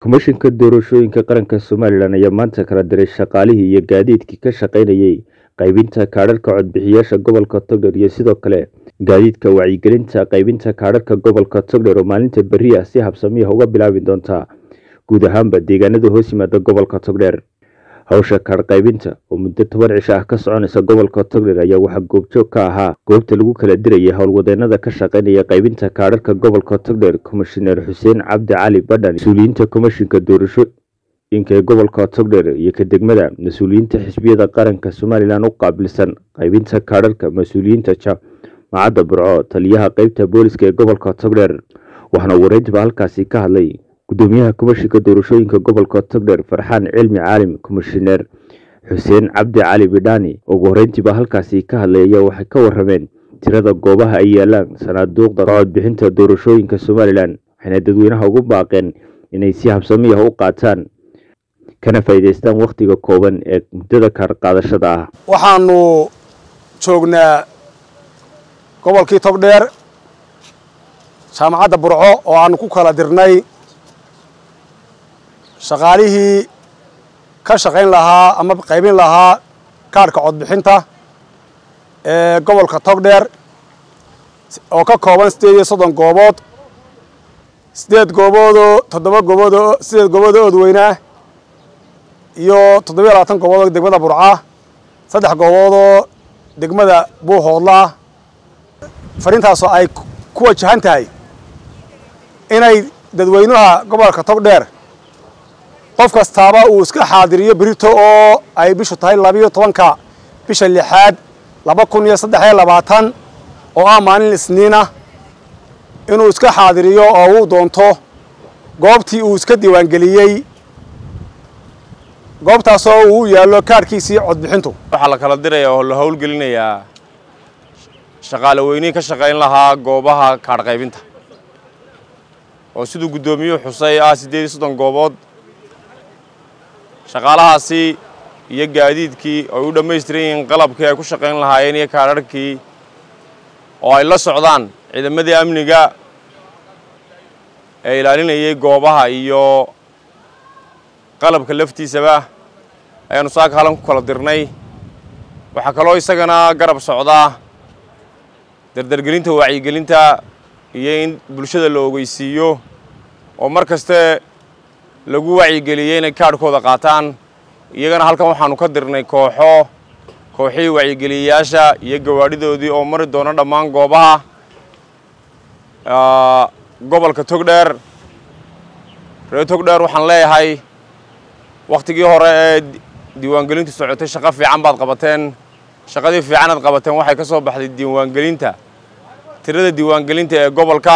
komishinka doorashooyinka qaranka somalilan ayaa maanta kala diray shaqaalihii iyo gaadiidkii ka shaqaynayay qaybinta kaadharhka codbixiyaasha gobolka togdher iyo sidoo kale gaadiidka wacyigelinta qaybinta kaadharhka gobolka togdher oo maalinta berri ah si habsamiya uga bilaabi doonta guud ahaanba deegaanada hoos yimaada gobolka togdheer hawsha kaadh qaybinta oo muddo toban cisho ah ka soconaysa gobolka togdher ayaa waxaa goobjoog ka ahaa goobta lagu kala dirayay howlwadeenada ka shaqaynaya qaybinta kaadharhka gobolka togdher komishineer xuseen cabdi cali badhan mas-uuliyiinta komishinka doorashooyinka ee gobolka togdher iyo ka degmada mas-uuliyiinta xisbiyada qaranka somalilan u qaabilsan qaybinta kaadharhka mas-uuliyiinta jaamacadda burco taliyaha qeybta booliska ee gobolka togdher waxaana wareyntiba halkaasi ka hadlay gudoomiyaha komishinka doorashooyinka gobolka togdher farxaan cilmi caalim komishineer xuseen cabdi cali bidhani ugu horeyntiiba halkaasi ka hadlay ayaa waxay ka warameen tirada goobaha ay yaalaan sanaaduuqda codbixinta doorashooyinka somalilan waxayna dadweynaha ugu baaqeen inay si habsamiya u qaataan kana faa'iidaystaan wakhtiga kooban ee muddada kaar qaadashada ah waxaanu joognaa gobolkii togdheer jaamacadda burco oo aanu ku kala dirnay shaqaalihii ka shaqayn lahaa ama qaybin lahaa kaadhka codbixinta ee gobolka togdheer oo ka kooban siddeed iyo soddon goobood siddeed gooboodoo toddoba gooboodoo siddeed gooboodoo oodweynaa iyo toddobiyo labaatan gooboodoo degmada burca saddex gooboodoo degmada buuhoodlaa fariintaasoo ay ku wajahan tahay inay dadweynaha gobolka togdheer qof kastaaba uu iska xaadiriyo berito oo ay bishu tahay labiyo tobanka bisha lixaad laba kun iyo saddex iyo labaatan oo ah maalin isniinah inuu iska xaadiriyo oo uu doonto goobtii uu iska diiwaangeliyey goobtaasoo uu yaallo kaadhkiisii codbixintu waxaa la kala diraya oo la howlgelinayaa shaqaale weynihii ka shaqayn lahaa goobaha kaadh qaybinta oo siduu guddoomiyuhu xusay ah siddeed iyo soddon goobood shaqaalahaasi iyo gaadiidkii ay u dhammaystiran yihiin qalabkii ay ku shaqayn lahaayeen iyo kaadharhkii oo ay la socdaan ciidamadii amniga ee ilaalinayay goobaha iyo qalabka laftiisaba ayaanu saaka halan ku kala dirnay waxaa kaloo isagana garab socdaa dardargelinta wacyigelinta iyo in bulshada la ogeysiiyo oo mar kaste lagu wacyigeliyey inay kaadhkooda qaataan iyagana halkan waxaanu ka dirnay kooxo kooxihii wacyigeliyayaasha iyo gawaadhidoodii oo mari doona dhammaan goobaha gobolka togdheer reer togdheer waxaan leeyahay wakhtigii hore ee diiwaangelintu socotay shaqo fiican baad qabateen shaqadii fiicanaad qabateen waxay ka soo baxday diiwaangelinta tirada diiwaangelinta ee gobolka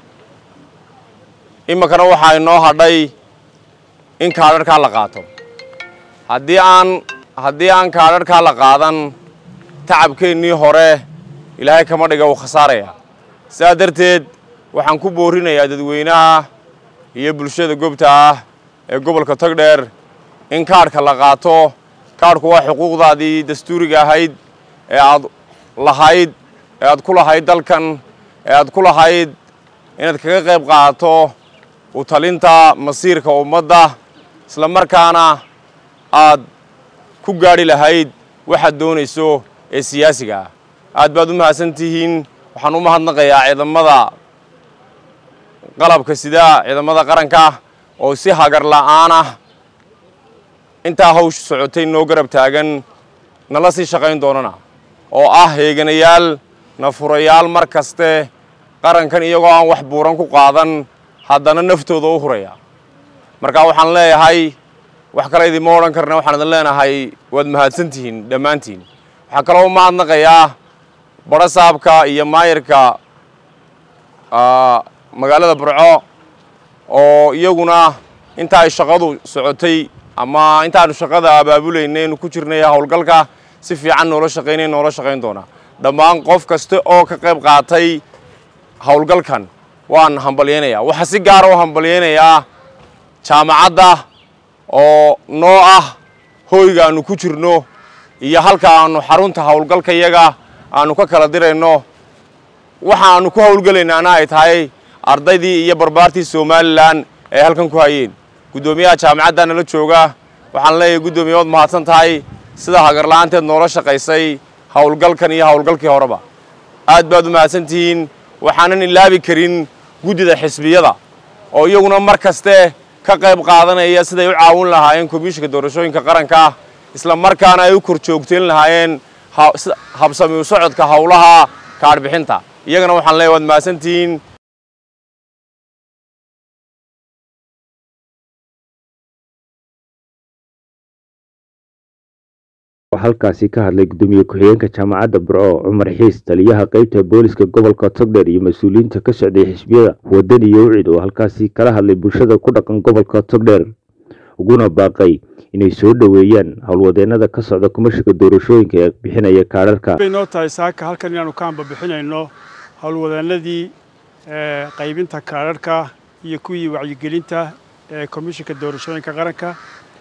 iminkana waxaa inoo hadhay in kaadharhkaa la qaato haddii aan haddii aan kaadharhkaa la qaadan tacabkeennii hore ilaahay kama dhiga uu khasaaraya sidaa darteed waxaan ku boorinayaa dadweynaha iyo bulshada goobta ah ee gobolka togdheer in kaadhka la qaato kaadhku waa xuquuqdaadii dastuuriga ahayd ee aad lahayd ee aad ku lahayd dalkan ee aad ku lahayd inaad kaga qayb qaadato u talinta masiirka ummadda isla markaana aad ku gaadhi lahayd waxaad doonayso ee siyaasiga ah aad baad u mahadsan tihiin waxaan u mahadnaqayaa ciidamada qalabka sida ciidamada qaranka oo si hagar la'aan ah intaa hawsha socotay noo garab taagan nala sii shaqayn doonana oo ah heeganayaal nafurayaal mar kaste qarankan iyagoo aan wax buuran ku qaadan haddana naftooda u huraya marka waxaan leeyahay wax kale idinma odhan karna waxaan idin leenahay waad mahadsan tihiin dhammaantiin waxaa kaloo u mahadnaqayaa badho saabka iyo maayirka magaalada burco oo iyaguna inta ay shaqadu socotay ama intaanu shaqada abaabulaynaynu ku jirnay howlgalka si fiican noola shaqaynay noola shaqayn doonaa dhammaan qof kasta oo ka qayb qaatay howlgalkan waan hambalyaynayaa waxaa si gaara u hambalyaynayaa jaamacadda oo noo ah hooyga aanu ku jirno iyo halka aanu xarunta howlgalka yaga aanu ka kala dirayno waxaanu ku howlgelaynaana ay tahay ardaydii iyo barbaartii somalilan ee halkan ku hayeen guddoomiyaha jaamacadda nala jooga waxaan leeyahay guddoomiye waad mahadsan tahay sida hagarla'aanteed noola shaqaysay howlgalkan iyo howlgalkii horeba aad baad u mahadsan tihiin waxaanan ilaabi karin guddida xisbiyada oo iyaguna mar kaste ka qayb qaadanaya siday u caawin lahaayeen komishinka doorashooyinka qaranka ah isla markaana ay u kor joogtayn lahaayeen habsami u socodka howlaha kaadhbixinta iyagana waxaan leeyahay waad mahadsantihiin halkaasi ka hadlay guddoomiye ku-xigeenka jaamacadda burco cumar xiis taliyaha qeybta booliska gobolka togdheer iyo mas-uuliyiinta ka socday xisbiyada waddan iyo wicid oo halkaasi kala hadlay bulshada ku dhaqan gobolka togdheer uguna baaqay inay soo dhoweeyaan howlwadeenada ka socda kumashiga doorashooyinka ee bixinaya kaadharka bay noo tahay saaka halkan inaanu ka hamba bixinayno howlwadeenadii qaybinta kaadharhka iyo kuwii wacyigelinta ee komishinka doorashooyinka qaranka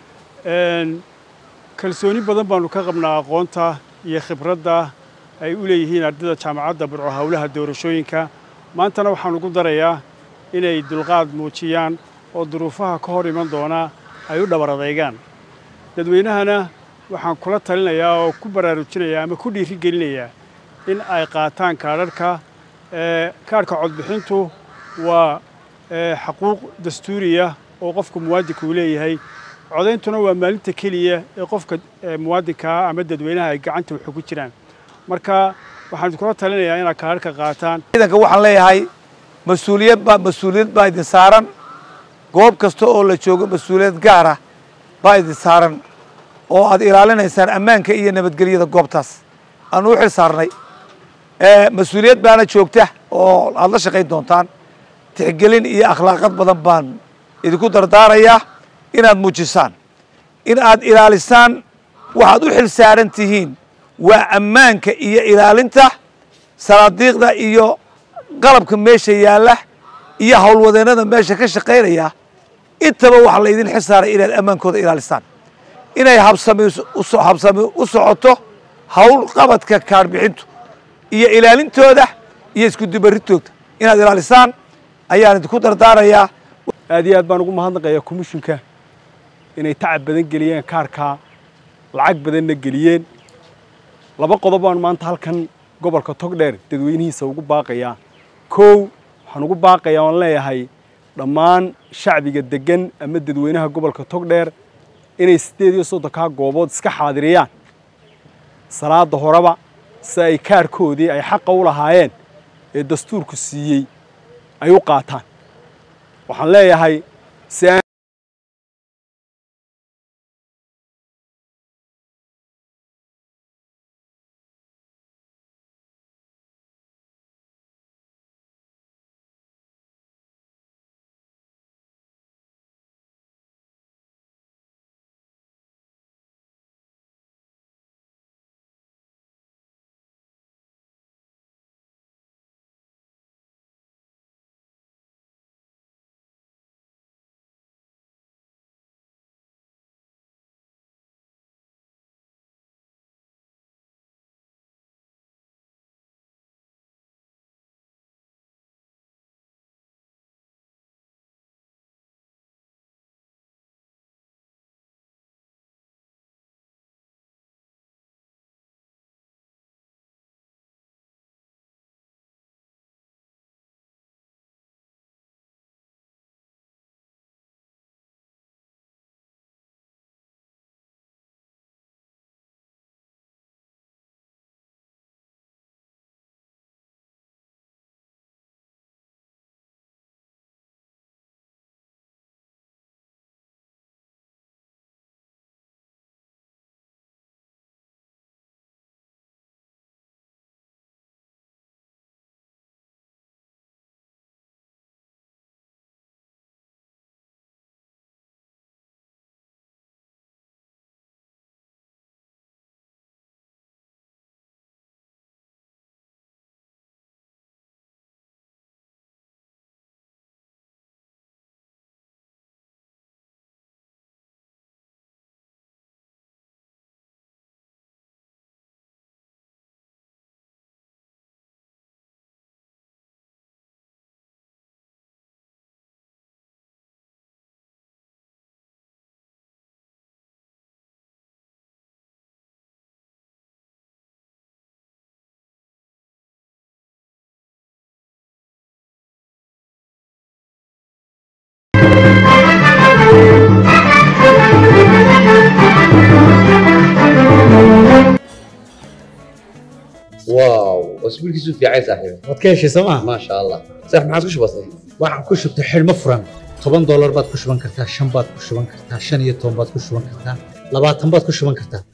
kalsooni badan baanu ka qabnaa aqoonta iyo khibradda ay u leeyihiin ardayda jaamacadda burco howlaha doorashooyinka maantana waxaan ugu darayaa inay dulqaad muujiyaan oo duruufaha ka hor iman doona ay u dhabar adeegaan dadweynahana waxaan kula talinayaa oo ku baraarujinayaa ama ku dhiirigelinayaa in ay qaataan kaadharhka kaadhka codbixintu waa xaquuq dastuuriya oo qofka muwaadinka uu leeyahay codayntuna waa maalinta keliya ee qofka muwaadinkaa ama dadweynaha ay gacanta waxu ku jiraan marka waxaan kula talinayaa inaad kaadharhka qaataan ciidanka waxaan leeyahay mas-uuliyad baa mas-uuliyad baa idin saaran goob kasta oo la joogo mas-uuliyad gaara baa idin saaran oo aad ilaalinaysaan ammaanka iyo nabadgelyada goobtaas aan u xil saarnay mas-uuliyad baana joogta oo aad la shaqayn doontaan tixgelin iyo akhlaaqad badan baan idinku dardaarayaa inaad muujisaan in aad ilaalisaan waxaad u xil saaran tihiin waa ammaanka iyo ilaalinta sanaadiiqda iyo qalabka meesha yaalla iyo howlwadeennada meesha ka shaqaynaya intaba waxaa laydin xil saaray inaad ammaankooda ilaalisaan inay habsami habsami u socoto howl qabadka kaarbixintu iyo ilaalintooda iyo iskudubaritooda inaad ilaalisaan ayaan idinku dardaarayaa aad iyo aad baan ugu mahadnaqayaa komishinka inay tacab badan geliyeen kaarkaa lacag badanna geliyeen laba qodob baan maanta halkan gobolka togdheer dadweynihiisa ugu baaqayaa kow waxaan ugu baaqayaa oan leeyahay dhammaan shacbiga deggan ama dadweynaha gobolka togdheer inay siddeed iyo soddonkaa goobood iska xaadiriyaan salaada horeba si ay kaarkoodii ay xaqa u lahaayeen ee dastuurku siiyey ay u qaataan waxaan leeyahay si isbiilkiisu fiicay saaxiib waad ka heshay sooma maasha allah saaxiib maxaad ku shubatay waxaan ku shubtay xidhmo furan toban doolar baad ku shuban kartaa shan baad ku shuban kartaa shan iyo toban baad ku shuban kartaa labaatan baad ku shuban kartaa